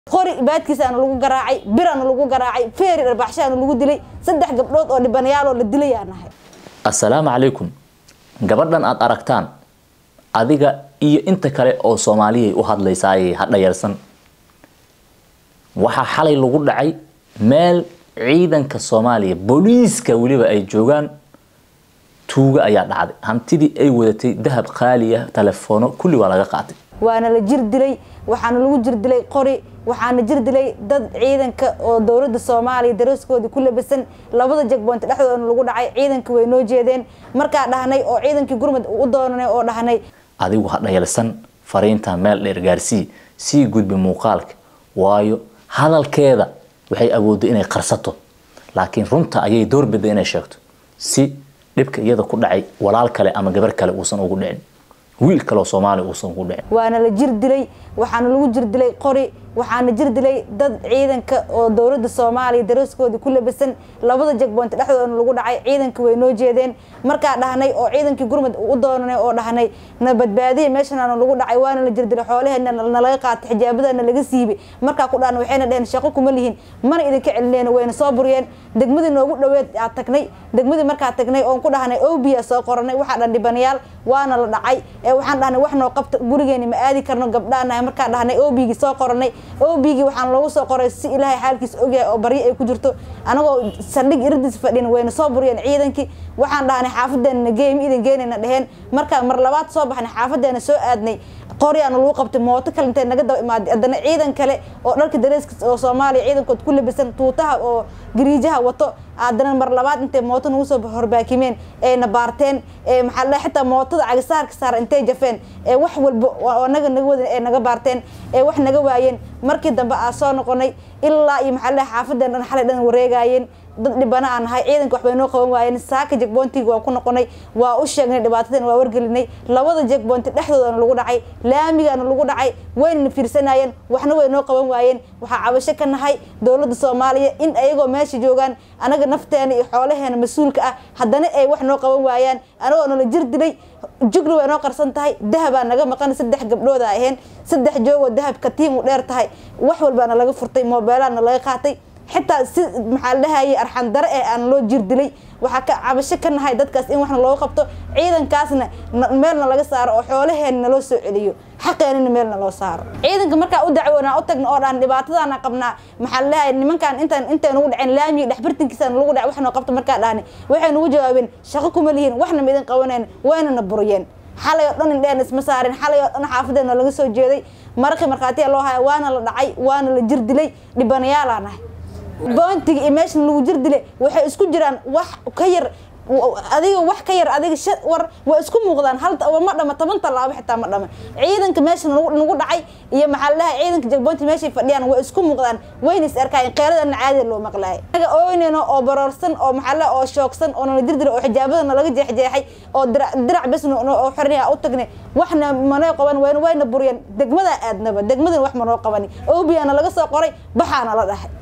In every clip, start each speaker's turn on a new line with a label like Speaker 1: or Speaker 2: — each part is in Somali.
Speaker 1: qori baadkiisaana lagu garaacay biraana lagu garaacay feeri dharbaxshaana lagu dilay saddex gabdhood oo dhibanayaaloo la dilayaa nahay
Speaker 2: assalaamu calaykum gabadhan aad aragtaan adiga iyo inta kale oo soomaaliyay u hadlaysaayay ha dhayarsan waxaa xalay lagu dhacay meel ciidanka soomaaliya booliiska weliba ay joogaan tuuga ayaa dhacday hantidii ay wadatay dahab qaali ah telefono kulli waa laga qaatay
Speaker 1: waana la jir dilay waxaana lagu jir dilay qori waxaana jir dilay dad ciidanka oo dowladda soomaaliya darooskoodii ku labasan labada jegboonti dhexdoodana lagu dhacay ciidanka way noo jeedeen markaa dhahnay oo ciidankii gurmud u doonanay oo dhahnay
Speaker 2: adigu ha dhayalsan fariinta meel dheer gaarsii sii gudbi muuqaalka waayo hadalkeeda waxay awooddo inay qarsato laakiin runta ayay doorbiday inay sheegto si dhibka iyada ku dhacay walaal kale ama gabar kale uusan ugu dhicin wiil kaleoo soomaaliya uusan ugu dhicin
Speaker 1: waana la jir dilay waxaana lagu jir dilay qori waxaana jir dilay dad ciidanka oo dowladda soomaaliya darooskoodii ku labasan labada jegboonti dhexdoodana lagu dhacay ciidanka way noo jeedeen markaa dhahnay oo ciidankii gurmud u doonanay oo dhahnay na badbaadiya meeshanaana lagu dhacay waana la jir dilay xoolaheena nalaga qaatay xijaabadana laga siibay markaa ku dhahna waxayna dheheen shaqo kuma lihin mana idinka celineen wayna soo buriyeen degmadii noogu dhoweed aa tagnay degmadii markaa tagnay oon ku dhahnay obiya soo qoranay waxaa dhan dhibanayaal waana la dhacay ee waxaan dhahnay wax noo qabta gurigeeni ma aadi karno gabdhaanahay markaa dhahnay obigii soo qoranay obigii waxaan loogu soo qoray si ilaahay xaalkiis ogyahay oo baryo ay ku jirto anagoo saldhig iradiis fadhin wayna soo buriyeen ciidankii waxaan dhahnay xaafadeena geey ma idin geenayna dheheen markaa mar labaad soo baxnay xaafadeena soo aadnay qoryaana lagu qabtay mooto kale intay naga daba imaaday haddana ciidan kale oo dharka dareeska oo soomaaliya ciidankood ku labisan tuutaha oo gariijaha wato haddana mar labaad intay mooto nagu soo horbaakimeen ayna baarteen maxaa la xitaa mootada cagasaarka saara intay jafeen ee wax walba oo naga naga wadan ay naga baarteen ee wax naga waayeen markii dambe aa soo noqonay ilaa iyo maxaa la xaafadeen dhan xalay dhan wareegaayeen dad dhibana aan nahay ciidanka waxbay noo qaban waayeen saaka jegboontiga waa ku noqonay waa u sheegnay dhibaatadan waa wargelinay labada jegboonti dhexdoodana lagu dhacay laamigana lagu dhacay waynana fiirsanayeen waxna way noo qaban waayeen waxaa cabasho ka nahay dowladda soomaaliya in ayagoo meesha joogaan anaga nafteena iyo xoolaheena mas-uulka ah haddana ay wax noo qaban waayaan anagoo nala jir dilay jugna way noo qarsan tahay dahabaa naga maqan saddex gabdhooda aheen saddex joogoo dahabka tiim u dheer tahay wax walbaana laga furtay moobeelaana laga qaatay xitaa si maxaa la dhahayay arxan dare ee aan loo jir dilay waxaa ka cabasho ka nahay dadkaas in waxna looga qabto ciidankaasna meelna laga saaro oo xoolaheena naloo soo celiyo xaqeenana meelna loo saaro ciidanka markaa u dacwoonaa u tagna oo dhan dhibaatadaana qabnaa maxaa la dhahayay nimankaan intaan intay nugu dhaceen laamiga dhexbartinkiisana lagu dhac waxnoo qabto markaa dhahni waxay nugu jawaabeen shaqo kuma lihiin waxna ma idin qabaneen waynana buriyeen xalay oo dhan indheen isma saarin xalay oo dhan xaafadeena laga soo jeeday maraqii markhaatiya loo haya waana la dhacay waana la jir dilay dhibanayaalaa nahay boontiga iyo meeshan lagu jir dilay waxay isku jiraan wax ka yar adiga wax ka yar adiga war waa isku muuqdaan hal ma dhama toban tallaabo xitaa ma dhama ciidanka meesha nagu dhacay iyo maxaa laha ciidanka jagboonti meeshay fadhiyaan waa isku muuqdaan wayna is arkaayeen qeeladana caadi loo maqlaay anaga ooynayno oo baroorsan oo maxaa laha oo shoogsan oo nala dirdira oo xijaabadana laga jeexjeexay oo dirac bes oo xorniya u tagnay waxna manoo qaban wayna wayna buriyeen degmadaa aadnaba degmadana wax manoo qabani obiyaana laga soo qoray baxaana la dhahay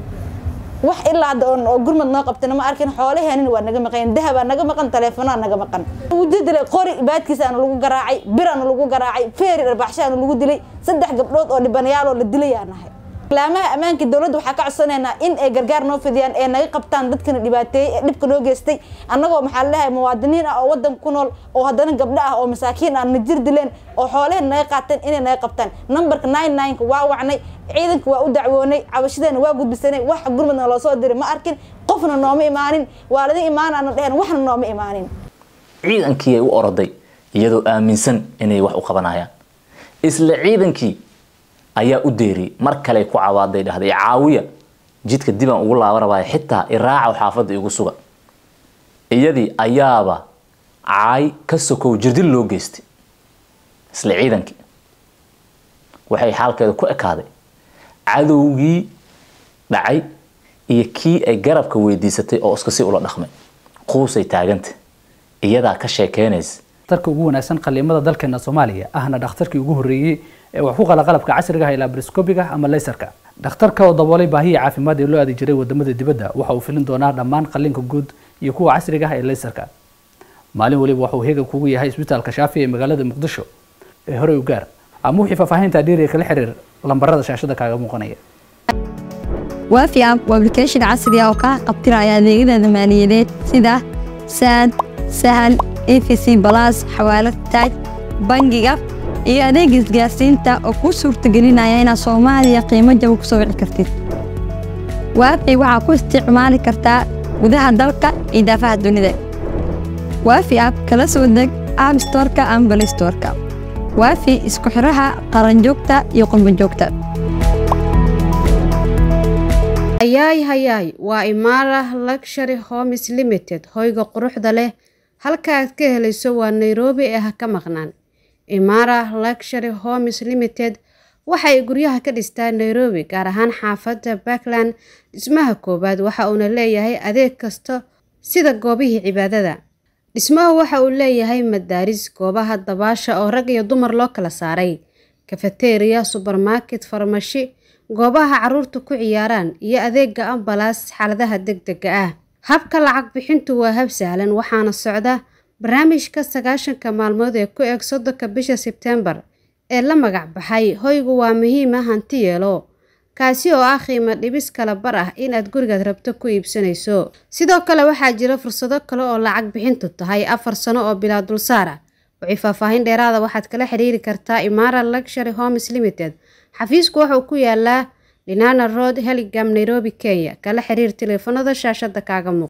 Speaker 1: wax ilaa hadda oo gurmad noo qabtana ma arkin xoolaheenina waa naga maqan dahabaa naga maqan taleefonaa naga maqan wujir dilay qori baadkiisaana lagu garaacay biraana lagu garaacay feeri dharbaxshaana lagu dilay saddex gabdhood oo dhibanayaaloo la dilayaa nahay laamaha ammaanka dowladda waxaa ka codsanaynaa in ay gargaar noo fidiyaan ee naga qabtaan dadkana dhibaateeyey ee dhibka noo geystay annagoo maxaa laleeyahay muwaadiniin ah oo waddanka ku nool oo haddana gabdho ah oo masaakiin ah na jir dileen oo xoolaheen naga qaateen inay naga qabtaan numberka nine nineka waa wacnay ciidanka waa u dacwoonay cabashadeena waa gudbisanay wax gurmadna loo soo diray ma arkin qofna nooma imaanin waalidin imaanaana dheheen waxna nooma imaanin
Speaker 2: ciidankii ay u oroday iyadoo aaminsan inay wax u qabanayaan isla ciidankii ayaa u deeriyey mar kale ku cawaaday dhahday caawiya jidka dibaan ugu laaba rabaayo xitaa iraaca xaafadda igu suga iyadii ayaaba caay ka sokow jirdil loo geystay isla ciidankii waxay xaalkeeda ku ekaaday cadowgii dhacay iyo kii ay garabka weydiisatay oo iska si ula dhaqmay quusay taaganta iyadaa ka sheekeynaysa
Speaker 3: dhakhtarka ugu wanaagsan qaliimada dalkeena soomaaliya ahna dhakhtarkii ugu horreeyey ee wax ku qala qalabka casriga ah ilaa briscobiga ama laysarka dhakhtarka oo daboolay baahiyii caafimaad ee loo aadi jiray wadamada dibadda waxa uu filin doonaa dhammaan qalliinka guud iyo kuwa casriga ah ee laysarka maalin waliba waxa uu heegan kugu yahay isbitaalka shaafi ee magaalada muqdisho ee horey u gaar ama wixii faahfaahinta dheeriga kala xiriir lambarada shaashada kaaga muuqanaya
Speaker 4: waafi app waa application casri ah oo kaa qabtiraya adeegyada maaliyadeed sida saad sahal efc balas xawaalad taaj bangiga iyo adeega isgaarsiinta oo kuu suurtagelinaya inaad soomaaliya qiimo jaba ku soo wici kartid waafi waxaa ku isticmaali kartaa gudaha dalka iyo daafaha dunida waafi app kala soo deg app storeka ama balay storeka waafi isku xiraha qaranjoogta iyo qurbanjoogta
Speaker 5: hayaay hayaay waa imaara luxury homes limited hoyga quruxda leh halka aad ka helayso waa nairobi ee ha ka maqnaan imaara luxury homes limited waxay guryaha ka dhistaa nairobi gaar ahaan xaafadda backland dhismaha koowaad waxa uuna leeyahay adeeg kasta sida goobihii cibaadada dhismahu waxa uu leeyahay madaaris goobaha dabaasha oo rag iyo dumar loo kala saaray kafeteriya subermarket farmashi goobaha caruurta ku ciyaaraan iyo adeega ambalaas xaaladaha degdega ah habka lacag bixintu waa hab sahlan waxaana socda barnaamijka sagaashanka maalmood ee ku eg soddonka bisha sebtembar ee la magac baxay hoygu waa muhiima hanti yeelo kaasi oo ah qiimo dhibis kala bar ah inaad gurigaad rabto ku iibsanayso sidoo kale waxaa jira fursado kale oo lacag bixintu tahay afar sano oo bilaa dulsaar ah wixii faahfaahin dheeraada waxaad kala xiriiri kartaa imaara luxury homes limited xafiisku wuxuu ku yaalaa linana road heligam nairobi kenya kala xiriir teleefanada shaashada kaaga muuq